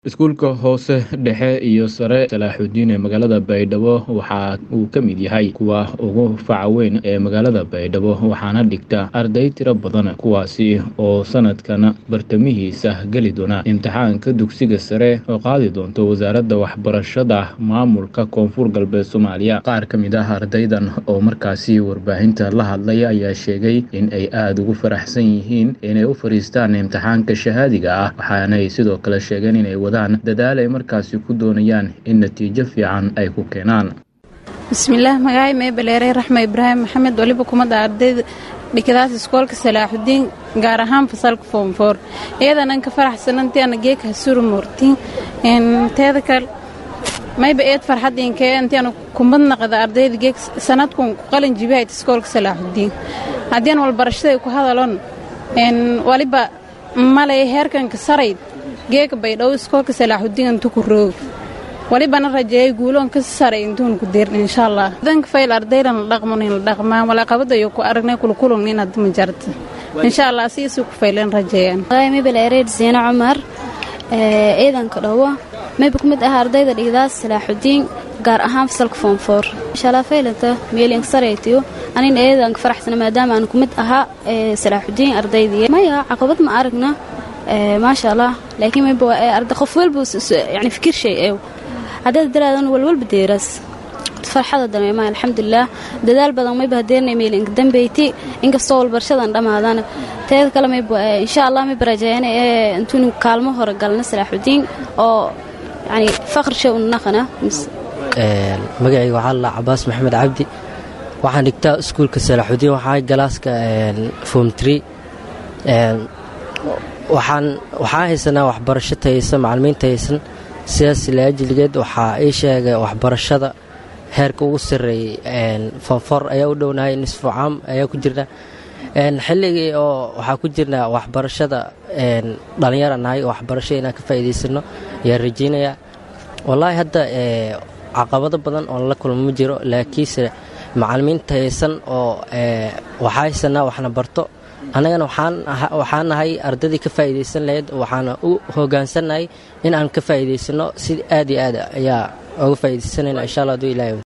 iskuulka hoose dhexe iyo sare salaaxudiin ee magaalada baydhabo waxa uu ka mid yahay kuwa ugu faca weyn ee magaalada baydhabo waxaana dhigta arday tiro badan kuwaasi oo sanadkan bartamihiisa geli doona imtixaanka dugsiga sare oo qaadi doonto wasaaradda waxbarashada maamulka koonfur galbeed soomaaliya qaar ka mid ah ardaydan oo markaasi warbaahinta la hadlay ayaa sheegay in ay aada ugu faraxsan yihiin inay u fadhiistaan imtixaanka shahaadiga ah waxaanay sidoo kale sheegeen inay dadaal ay markaasi ku doonayaan in natiijo fiican ay ku keenaan bismillaah magacay meebaleerey raxme ibraahim maxamed waliba kumada ardayda dhikadaas iskoolka salaaxudiin gaar ahaan fasalka foomfoor iyadanan ka faraxsanantii ana geeka hasuru moortiin teeda kale mayba eed farxadiinkee intiana kumad naqda ardayda geek sanadkun ku qalin jibihayd iskoolka salaaxudiin haddii an walbarashada ku hadalon waliba malay heerkanka sarayd geeka baydhabo iskoolka salaaxudiin intu ku roog walibana rajeeyay guuloon ka saray intuun ku deerna insha allah danka fayl ardaydan la dhaqman in la dhaqmaa walaaqabadayo ku aragnay kulkulun in hadda ma jarta insha allah siisii ku fayleen rajeeyaan mibel ereyd siina cumar ciidanka dhowo mayba ku mid ah ardayda dhigdaas salaaxudiin gaar ahaan fasalka foomfoor inshaalla faylanta meelink saraytiyo anina eedanka faraxsana maadaama aan ku mid ahaa salaaxudiin ardaydii maya caqabad ma aragna maasha allah laakiin mayba arda qof walba yani fikir shay ew haddaad daraadan walwalba deeraas farxada dameema alxamdulilah dadaal badan mayba hadeernay meelinka dambeyti inkastoo walbarshadan dhammaadana teeda kale mayba insha allah mayba rajeeyana ee intuunu kaalmo hore galna salaaxudiin oo yani faqr shay unaqana magacayga waxaa la cabaas maxamed cabdi waxaan dhigtaa iskuulka salaaxudiin waxaa galaaska form tree waxaan waxaa haysanaa waxbarasho tayaysan macalimiin tayaysan sidaas laajiligeed waxaa ii sheegay waxbarashada heerka ugu sarreeyey fonfor ayaa u dhownahay nisfu caam ayaa ku jirna xilligii oo waxaa ku jirnaa waxbarashada dhallinyara nahay waxbarasho inaan ka faa'iidaysano ayaan rajaynayaa wallaahi hadda caqabado badan oo la kulmo ma jiro laakiinse macalimiin tayaysan oo waxaa haysanaa waxna barto annagana waxaan nahay ardaydii ka faa'iidaysan lahayd waxaana u hoggaansannahay in aan ka faa'iidaysano si aad iyo aad ayaa oga faa'iidaysanayna insha allah aduu ilahay